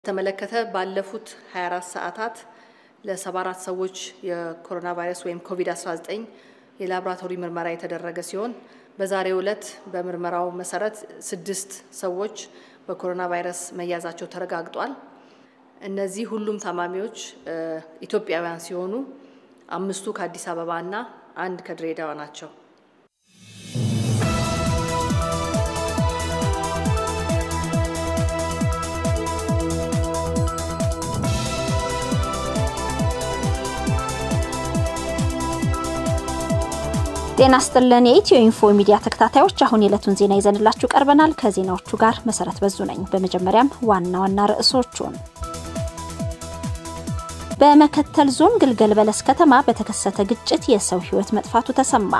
ተመለከተ ባለፉት 24 ሰዓታት ለ74 ሰዎች የኮሮና ቫይረስ ወይም ኮቪድ-19 የላቦራቶሪ ምርመራ የተደረገ ሲሆን በዛሬው ዕለት በምርመራው መሰረት ስድስት ሰዎች በኮሮና ቫይረስ መያዛቸው ተረጋግጧል። እነዚህ ሁሉም ታማሚዎች ኢትዮጵያውያን ሲሆኑ አምስቱ ከአዲስ አበባ እና አንድ ከድሬዳዋ ናቸው። ጤና ስጥልን የኢትዮ ኢንፎ ሚዲያ ተከታታዮች፣ አሁን የዕለቱን ዜና ይዘንላችሁ ቀርበናል። ከዜናዎቹ ጋር መሰረት በዙ ነኝ። በመጀመሪያም ዋና ዋና ርዕሶቹን በመከተል ዞን ግልገል በለስ ከተማ በተከሰተ ግጭት የሰው ሕይወት መጥፋቱ ተሰማ።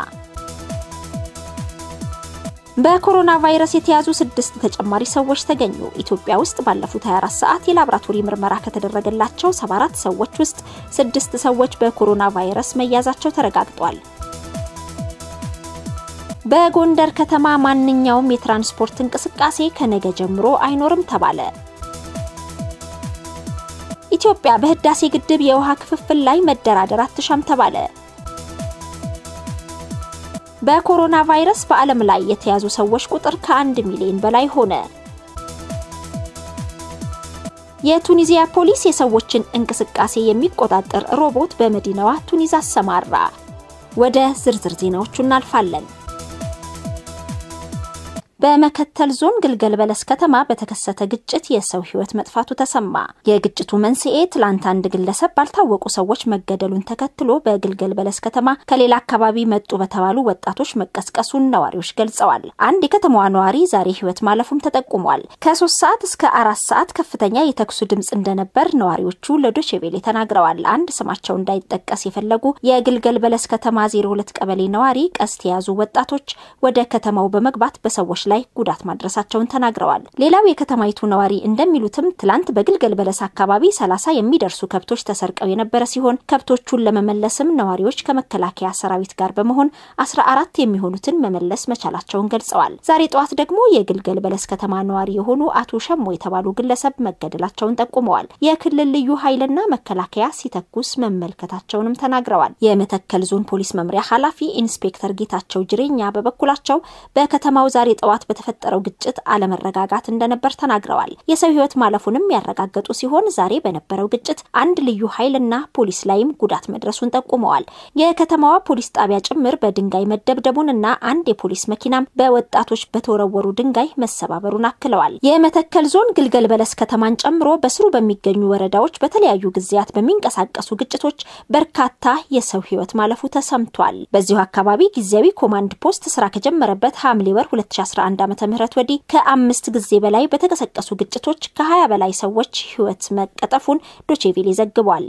በኮሮና ቫይረስ የተያዙ ስድስት ተጨማሪ ሰዎች ተገኙ። ኢትዮጵያ ውስጥ ባለፉት 24 ሰዓት የላቦራቶሪ ምርመራ ከተደረገላቸው 74 ሰዎች ውስጥ ስድስት ሰዎች በኮሮና ቫይረስ መያዛቸው ተረጋግጧል። በጎንደር ከተማ ማንኛውም የትራንስፖርት እንቅስቃሴ ከነገ ጀምሮ አይኖርም ተባለ። ኢትዮጵያ በህዳሴ ግድብ የውሃ ክፍፍል ላይ መደራደር አትሻም ተባለ። በኮሮና ቫይረስ በዓለም ላይ የተያዙ ሰዎች ቁጥር ከአንድ ሚሊዮን በላይ ሆነ። የቱኒዚያ ፖሊስ የሰዎችን እንቅስቃሴ የሚቆጣጠር ሮቦት በመዲናዋ ቱኒዝ አሰማራ። ወደ ዝርዝር ዜናዎቹ እናልፋለን። በመከተል ዞን ግልገል በለስ ከተማ በተከሰተ ግጭት የሰው ሕይወት መጥፋቱ ተሰማ። የግጭቱ መንስኤ ትላንት አንድ ግለሰብ ባልታወቁ ሰዎች መገደሉን ተከትሎ በግልገል በለስ ከተማ ከሌላ አካባቢ መጡ በተባሉ ወጣቶች መቀስቀሱን ነዋሪዎች ገልጸዋል። አንድ የከተማዋ ነዋሪ ዛሬ ሕይወት ማለፉም ተጠቁሟል። ከሶስት ሰዓት እስከ አራት ሰዓት ከፍተኛ የተኩሱ ድምፅ እንደነበር ነዋሪዎቹ ለዶቼቬሌ ተናግረዋል። አንድ ስማቸው እንዳይጠቀስ የፈለጉ የግልገል በለስ ከተማ ዜሮ ሁለት ቀበሌ ነዋሪ ቀስት የያዙ ወጣቶች ወደ ከተማው በመግባት በሰዎች ላይ ጉዳት ማድረሳቸውን ተናግረዋል። ሌላው የከተማይቱ ነዋሪ እንደሚሉትም ትላንት በግልገል በለስ አካባቢ ሰላሳ የሚደርሱ ከብቶች ተሰርቀው የነበረ ሲሆን ከብቶቹን ለመመለስም ነዋሪዎች ከመከላከያ ሰራዊት ጋር በመሆን አስራ አራት የሚሆኑትን መመለስ መቻላቸውን ገልጸዋል። ዛሬ ጠዋት ደግሞ የግልገል በለስ ከተማ ነዋሪ የሆኑ አቶ ሸሞ የተባሉ ግለሰብ መገደላቸውን ጠቁመዋል። የክልል ልዩ ኃይልና መከላከያ ሲተኩስ መመልከታቸውንም ተናግረዋል። የመተከል ዞን ፖሊስ መምሪያ ኃላፊ ኢንስፔክተር ጌታቸው ጅሬኛ በበኩላቸው በከተማው ዛሬ ጠዋት በተፈጠረው ግጭት አለመረጋጋት እንደነበር ተናግረዋል። የሰው ሕይወት ማለፉንም ያረጋገጡ ሲሆን ዛሬ በነበረው ግጭት አንድ ልዩ ኃይልና ፖሊስ ላይም ጉዳት መድረሱን ጠቁመዋል። የከተማዋ ፖሊስ ጣቢያ ጭምር በድንጋይ መደብደቡንና አንድ የፖሊስ መኪናም በወጣቶች በተወረወሩ ድንጋይ መሰባበሩን አክለዋል። የመተከል ዞን ግልገል በለስ ከተማን ጨምሮ በስሩ በሚገኙ ወረዳዎች በተለያዩ ጊዜያት በሚንቀሳቀሱ ግጭቶች በርካታ የሰው ሕይወት ማለፉ ተሰምቷል። በዚሁ አካባቢ ጊዜያዊ ኮማንድ ፖስት ስራ ከጀመረበት ሐምሌ ወር 2011 ዓመተ ምህረት ወዲህ ከአምስት ጊዜ በላይ በተቀሰቀሱ ግጭቶች ከ20 በላይ ሰዎች ሕይወት መቀጠፉን ዶቼቬሌ ዘግቧል።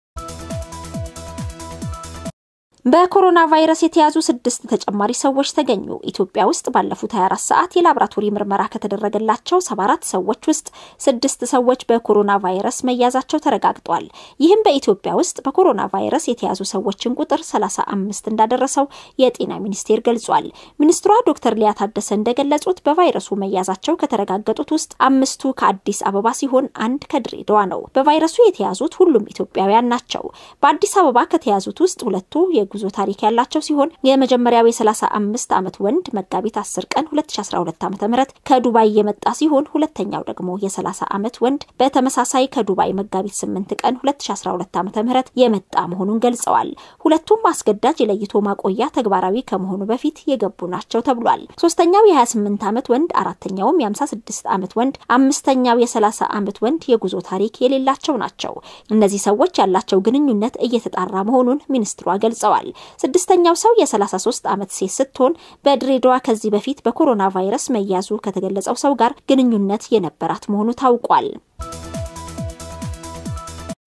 በኮሮና ቫይረስ የተያዙ ስድስት ተጨማሪ ሰዎች ተገኙ። ኢትዮጵያ ውስጥ ባለፉት 24 ሰዓት የላቦራቶሪ ምርመራ ከተደረገላቸው 74 ሰዎች ውስጥ ስድስት ሰዎች በኮሮና ቫይረስ መያዛቸው ተረጋግጧል። ይህም በኢትዮጵያ ውስጥ በኮሮና ቫይረስ የተያዙ ሰዎችን ቁጥር 35 እንዳደረሰው የጤና ሚኒስቴር ገልጿል። ሚኒስትሯ ዶክተር ሊያ ታደሰ እንደገለጹት በቫይረሱ መያዛቸው ከተረጋገጡት ውስጥ አምስቱ ከአዲስ አበባ ሲሆን አንድ ከድሬዳዋ ነው። በቫይረሱ የተያዙት ሁሉም ኢትዮጵያውያን ናቸው። በአዲስ አበባ ከተያዙት ውስጥ ሁለቱ የጉዞ ታሪክ ያላቸው ሲሆን የመጀመሪያው የ35 ዓመት ወንድ መጋቢት 10 ቀን 2012 ዓ.ም ከዱባይ የመጣ ሲሆን ሁለተኛው ደግሞ የ30 ዓመት ወንድ በተመሳሳይ ከዱባይ መጋቢት 8 ቀን 2012 ዓ.ም የመጣ መሆኑን ገልጸዋል። ሁለቱም አስገዳጅ የለይቶ ማቆያ ተግባራዊ ከመሆኑ በፊት የገቡ ናቸው ተብሏል። ሶስተኛው የ28 ዓመት ወንድ፣ አራተኛውም የ56 ዓመት ወንድ፣ አምስተኛው የ30 ዓመት ወንድ የጉዞ ታሪክ የሌላቸው ናቸው። እነዚህ ሰዎች ያላቸው ግንኙነት እየተጣራ መሆኑን ሚኒስትሯ ገልጸዋል። ስድስተኛው ሰው የ33 ዓመት ሴት ስትሆን በድሬዳዋ ከዚህ በፊት በኮሮና ቫይረስ መያዙ ከተገለጸው ሰው ጋር ግንኙነት የነበራት መሆኑ ታውቋል።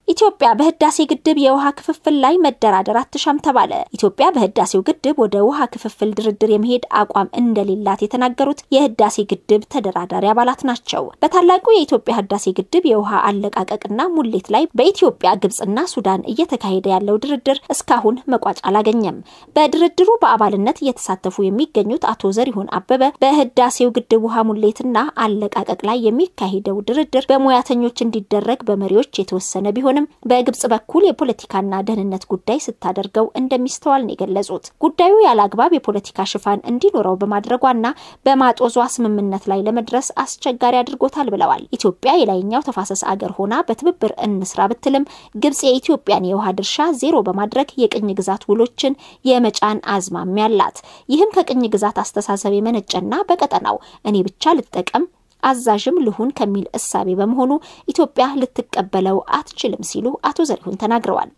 ኢትዮጵያ በህዳሴ ግድብ የውሃ ክፍፍል ላይ መደራደር አትሻም ተባለ። ኢትዮጵያ በህዳሴው ግድብ ወደ ውሃ ክፍፍል ድርድር የመሄድ አቋም እንደሌላት የተናገሩት የህዳሴ ግድብ ተደራዳሪ አባላት ናቸው። በታላቁ የኢትዮጵያ ህዳሴ ግድብ የውሃ አለቃቀቅና ሙሌት ላይ በኢትዮጵያ ግብጽና ሱዳን እየተካሄደ ያለው ድርድር እስካሁን መቋጫ አላገኘም። በድርድሩ በአባልነት እየተሳተፉ የሚገኙት አቶ ዘሪሁን አበበ በህዳሴው ግድብ ውሃ ሙሌትና አለቃቀቅ ላይ የሚካሄደው ድርድር በሙያተኞች እንዲደረግ በመሪዎች የተወሰነ ቢሆንም በግብጽ በኩል የፖለቲካና ደህንነት ጉዳይ ስታደርገው እንደሚስተዋል ነው የገለጹት። ጉዳዩ ያለ አግባብ የፖለቲካ ሽፋን እንዲኖረው በማድረጓና በማጦዟ ስምምነት ላይ ለመድረስ አስቸጋሪ አድርጎታል ብለዋል። ኢትዮጵያ የላይኛው ተፋሰስ አገር ሆና በትብብር እንስራ ብትልም ግብጽ የኢትዮጵያን የውሃ ድርሻ ዜሮ በማድረግ የቅኝ ግዛት ውሎችን የመጫን አዝማሚያ አላት። ይህም ከቅኝ ግዛት አስተሳሰብ የመነጨና በቀጠናው እኔ ብቻ ልጠቀም አዛዥም ልሁን ከሚል እሳቤ በመሆኑ ኢትዮጵያ ልትቀበለው አትችልም ሲሉ አቶ ዘሪሁን ተናግረዋል።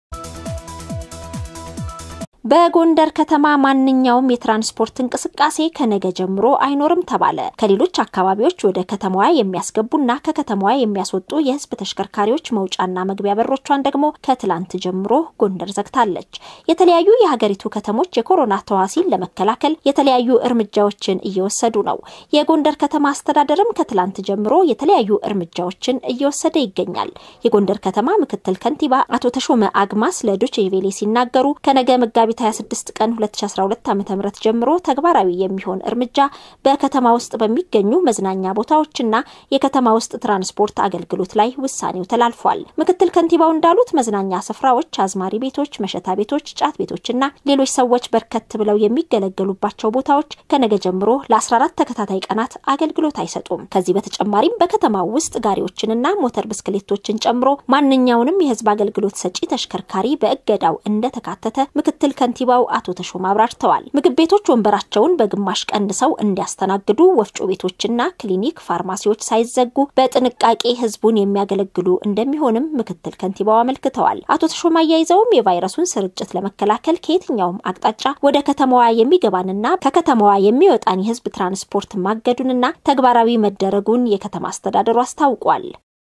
በጎንደር ከተማ ማንኛውም የትራንስፖርት እንቅስቃሴ ከነገ ጀምሮ አይኖርም ተባለ። ከሌሎች አካባቢዎች ወደ ከተማዋ የሚያስገቡና ከከተማዋ የሚያስወጡ የሕዝብ ተሽከርካሪዎች መውጫና መግቢያ በሮቿን ደግሞ ከትላንት ጀምሮ ጎንደር ዘግታለች። የተለያዩ የሀገሪቱ ከተሞች የኮሮና ተዋሲን ለመከላከል የተለያዩ እርምጃዎችን እየወሰዱ ነው። የጎንደር ከተማ አስተዳደርም ከትላንት ጀምሮ የተለያዩ እርምጃዎችን እየወሰደ ይገኛል። የጎንደር ከተማ ምክትል ከንቲባ አቶ ተሾመ አግማስ ለዶቼ ቬሌ ሲናገሩ ከነገ መጋቢት 26 ቀን 2012 ዓ.ም ጀምሮ ተግባራዊ የሚሆን እርምጃ በከተማ ውስጥ በሚገኙ መዝናኛ ቦታዎችና የከተማ ውስጥ ትራንስፖርት አገልግሎት ላይ ውሳኔው ተላልፏል። ምክትል ከንቲባው እንዳሉት መዝናኛ ስፍራዎች፣ አዝማሪ ቤቶች፣ መሸታ ቤቶች፣ ጫት ቤቶችና ሌሎች ሰዎች በርከት ብለው የሚገለገሉባቸው ቦታዎች ከነገ ጀምሮ ለ14 ተከታታይ ቀናት አገልግሎት አይሰጡም። ከዚህ በተጨማሪም በከተማው ውስጥ ጋሪዎችንና ሞተር ብስክሌቶችን ጨምሮ ማንኛውንም የህዝብ አገልግሎት ሰጪ ተሽከርካሪ በእገዳው እንደተካተተ ምክትል ከንቲባው አቶ ተሾማ አብራርተዋል። ምግብ ቤቶች ወንበራቸውን በግማሽ ቀንሰው እንዲያስተናግዱ፣ ወፍጮ ቤቶችና ክሊኒክ፣ ፋርማሲዎች ሳይዘጉ በጥንቃቄ ህዝቡን የሚያገለግሉ እንደሚሆንም ምክትል ከንቲባው አመልክተዋል። አቶ ተሾማ አያይዘውም የቫይረሱን ስርጭት ለመከላከል ከየትኛውም አቅጣጫ ወደ ከተማዋ የሚገባንና ከከተማዋ የሚወጣን የህዝብ ትራንስፖርት ማገዱንና ተግባራዊ መደረጉን የከተማ አስተዳደሩ አስታውቋል።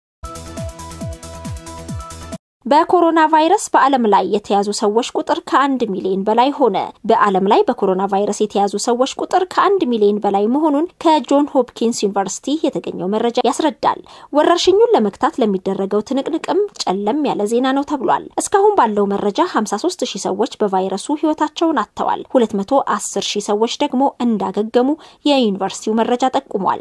በኮሮና ቫይረስ በዓለም ላይ የተያዙ ሰዎች ቁጥር ከአንድ ሚሊዮን በላይ ሆነ። በዓለም ላይ በኮሮና ቫይረስ የተያዙ ሰዎች ቁጥር ከአንድ ሚሊዮን በላይ መሆኑን ከጆን ሆፕኪንስ ዩኒቨርሲቲ የተገኘው መረጃ ያስረዳል። ወረርሽኙን ለመግታት ለሚደረገው ትንቅንቅም ጨለም ያለ ዜና ነው ተብሏል። እስካሁን ባለው መረጃ 53 ሺህ ሰዎች በቫይረሱ ህይወታቸውን አጥተዋል። 210 ሺህ ሰዎች ደግሞ እንዳገገሙ የዩኒቨርሲቲው መረጃ ጠቁሟል።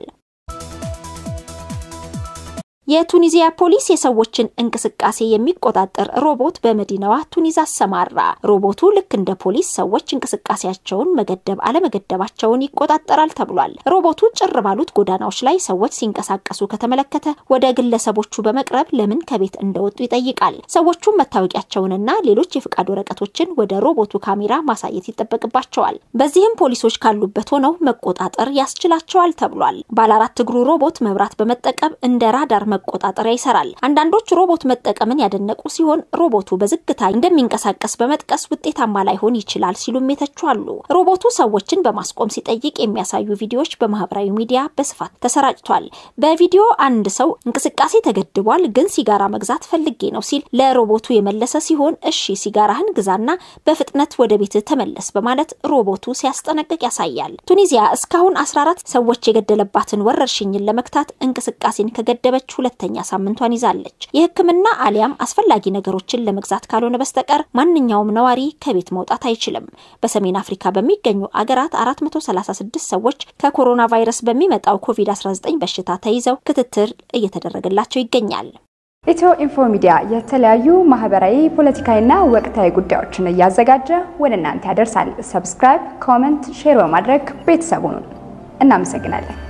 የቱኒዚያ ፖሊስ የሰዎችን እንቅስቃሴ የሚቆጣጠር ሮቦት በመዲናዋ ቱኒዝ አሰማራ። ሮቦቱ ልክ እንደ ፖሊስ ሰዎች እንቅስቃሴያቸውን መገደብ አለመገደባቸውን ይቆጣጠራል ተብሏል። ሮቦቱ ጭር ባሉት ጎዳናዎች ላይ ሰዎች ሲንቀሳቀሱ ከተመለከተ ወደ ግለሰቦቹ በመቅረብ ለምን ከቤት እንደወጡ ይጠይቃል። ሰዎቹም መታወቂያቸውንና ሌሎች የፍቃድ ወረቀቶችን ወደ ሮቦቱ ካሜራ ማሳየት ይጠበቅባቸዋል። በዚህም ፖሊሶች ካሉበት ሆነው መቆጣጠር ያስችላቸዋል ተብሏል። ባለ አራት እግሩ ሮቦት መብራት በመጠቀም እንደ ራዳር መቆጣጠሪያ ይሰራል። አንዳንዶች ሮቦት መጠቀምን ያደነቁ ሲሆን ሮቦቱ በዝግታ እንደሚንቀሳቀስ በመጥቀስ ውጤታማ ላይሆን ይችላል ሲሉም የተቹ አሉ። ሮቦቱ ሰዎችን በማስቆም ሲጠይቅ የሚያሳዩ ቪዲዮዎች በማህበራዊ ሚዲያ በስፋት ተሰራጭቷል። በቪዲዮ አንድ ሰው እንቅስቃሴ ተገድቧል፣ ግን ሲጋራ መግዛት ፈልጌ ነው ሲል ለሮቦቱ የመለሰ ሲሆን እሺ ሲጋራህን ግዛና በፍጥነት ወደ ቤት ተመለስ በማለት ሮቦቱ ሲያስጠነቅቅ ያሳያል። ቱኒዚያ እስካሁን 14 ሰዎች የገደለባትን ወረርሽኝን ለመግታት እንቅስቃሴን ከገደበች ሁለተኛ ሳምንቷን ይዛለች። የሕክምና አሊያም አስፈላጊ ነገሮችን ለመግዛት ካልሆነ በስተቀር ማንኛውም ነዋሪ ከቤት መውጣት አይችልም። በሰሜን አፍሪካ በሚገኙ አገራት 436 ሰዎች ከኮሮና ቫይረስ በሚመጣው ኮቪድ-19 በሽታ ተይዘው ክትትል እየተደረገላቸው ይገኛል። ኢትዮ ኢንፎ ሚዲያ የተለያዩ ማህበራዊ፣ ፖለቲካዊና ወቅታዊ ጉዳዮችን እያዘጋጀ ወደ እናንተ ያደርሳል። ሰብስክራይብ፣ ኮመንት፣ ሼር በማድረግ ቤተሰቡን እናመሰግናለን።